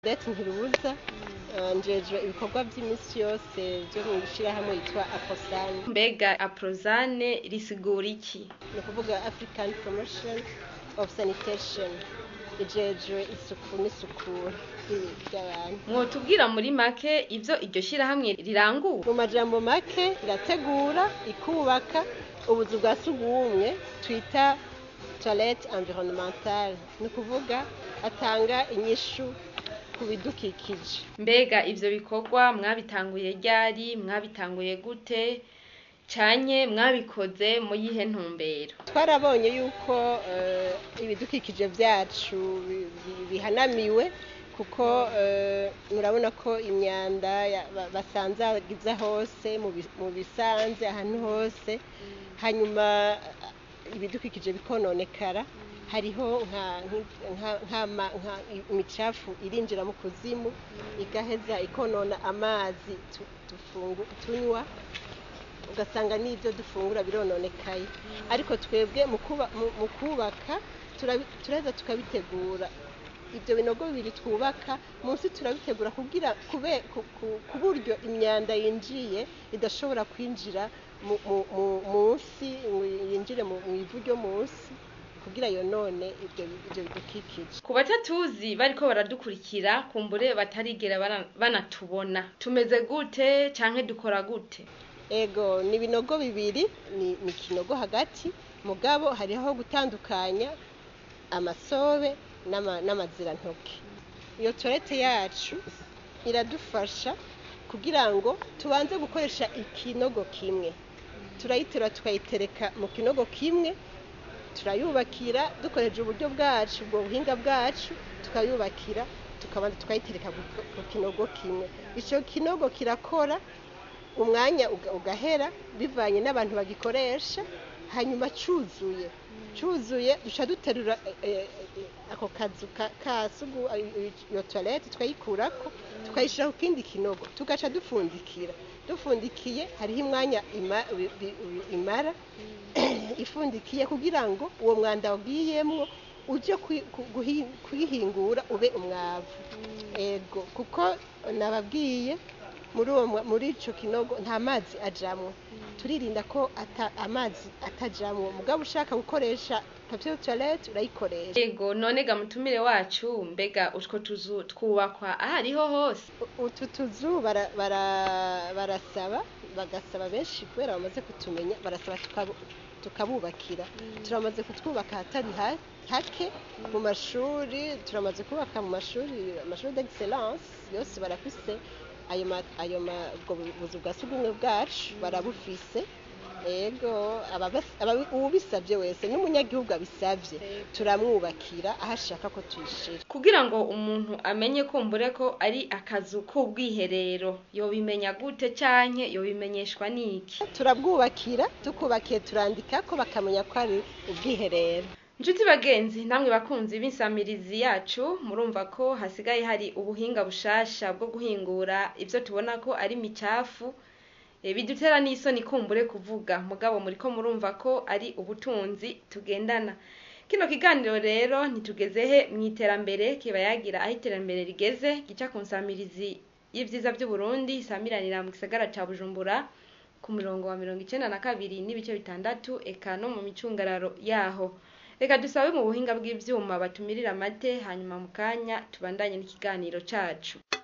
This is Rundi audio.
Odette Ntirubuza eh, njejwe ibikorwa vy'imisi yose vyo mw'ishirahamwe yitwa Aposane mbega aprozane risigura iki ni ukuvuga African Promotion of Sanitation ijejwe isuku n'isukura ry'ibi- ry'abantu mwotubwira muri make ivyo iryo shirahamwe rirangura mu majambo make irategura ikubaka ubuzu bwa sugumwe twita toilette environnementale ni ukuvuga atanga inyishu ku bidukikije mbega ivyo bikorwa mwabitanguye ryari mwabitanguye gute canye mwabikoze mu yihe ntumbero twarabonye yuko eh, ibidukikije vyacu bi- bi- bihanamiwe kuko eh, murabona ko imyanda ya- ba- basanzagiza hose mu bi- mu bisanze ahantu hose hanyuma eh, ibidukikije bikononekara hariho nka- nka- nk'ama- nka imicafu irinjira mu kuzimu igaheza ikonona amazi tu- dufungu- tunywa ugasanga n'ibyo dufungura birononekaye ariko twebwe mu kuba- mu- mu kubaka turabi- turaheza tukabitegura ibyo binogo bibiri twubaka munsi turabitegura kugira kube ku- ku- ku buryo imyanda yinjiye idashobora kwinjira mu- mu- mu- munsi ngo yinjire mu mu ivu ryo munsi kugira yonone ibyo ibyo bidukikije ku batatuzi bariko baradukurikira kumbure batarigera bana- banatubona tumeze gute canke dukora gute ego ni ibinogo bibiri ni ni ikinogo hagati mugabo hariho aho gutandukanya amasobe n'ama- n'amazirantoke iyo torete yacu iradufasha kugira ngo tubanze gukoresha ikinogo kimwe turayiterura tukayitereka mu kinogo kimwe turayubakira dukoresheje uburyo bwacu ubwo buhinga bwacu tukayubakira tukabanza tukayitereka ku- ku kinogo kimwe icyo kinogo kirakora umwanya uga- ugahera bivanye n'abantu bagikoresha hanyuma cuzuye cuzuye duca duterura eh, eh, ako kazu ka- ka sugu eh, iyo toilette tukayikurako tukayishira ku kindi kinogo tugaca dufundikira dufundikiye hariho imwanya ima- bi- bi- imara ifundikiye kugira ngo uwo mwanda wagiyemwo uje kwi- ku- guhi- kwihingura ube umwavu ego kuko nababwiye muri uwo mwa- muri ico kinogo nta mazi ajamwo turirinda ko ata, amazi atajamwo mugabo ushaka gukoresha papier toilette urayikoresha ego none ga mutumire wacu mbega utwo tuzu twubakwa ahariho hose U- utu tuzu bara- bara- barasaba bagasaba benshi kubera bamaze kutumenya barasaba tukabu- tukabubakira turamaze kutwubaka ahatari ha- hake mu mashuri turamaze kubaka mu mashuri amashuri d'excellence yose barafise ayo ma- ayo ma- ubwo bu- buzu bwa sugumwe bwacu barabufise ego ababas- ababi- uwubisabye wese n'umunyagihugu abisabye turamwubakira aho ashaka ko tuyishira kugira ngo umuntu amenye kumbure ko ari akazu k'ubwiherero yobimenya gute canke yobimenyeshwa n'iki turabwubakira tukubakiye turandika ko bakamenya ko ari ubwiherero Nshuti bagenzi namwe bakunzi b'insamirizi yacu murumva ko hasigaye hari ubuhinga bushasha bwo guhingura ivyo tubona ko ari micafu e, bidutera n'isoni kumbure kuvuga mugabo muriko murumva ko ari ubutunzi tugendana kino kiganiro rero ntitugeze he mw'iterambere kiba yagira aho iterambere rigeze gica ku nsamirizi y'ivyiza vy'uburundi isamiranira mu gisagara ca bujumbura ku murongo wa mirongo icenda na kabiri n'ibice bitandatu eka no mu micungararo yaho reka dusabe mu buhinga bw'ivyuma batumirira amate hanyuma mu kanya tubandanye n'ikiganiro cacu